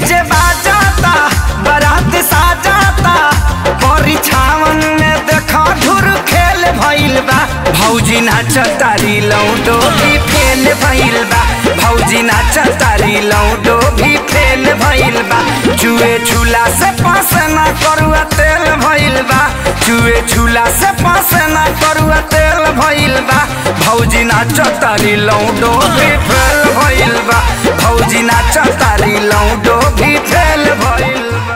DJ बाजाता बारात साजाता परिछावन में देखा धुर खेल भइल बा भौजी नाच तारी लौटो भी फेल भइल बा भौजी नाच तारी लौटो भी फेल भइल बा चुए झूला से पास ना करुआ तेल भइल बा चुए झूला से पास ना करुआ तेल भइल बा भौजी नाच तारी लौटो भी फेल भइल बा भौजी नाच तारी लौटो भी फेल भइल बा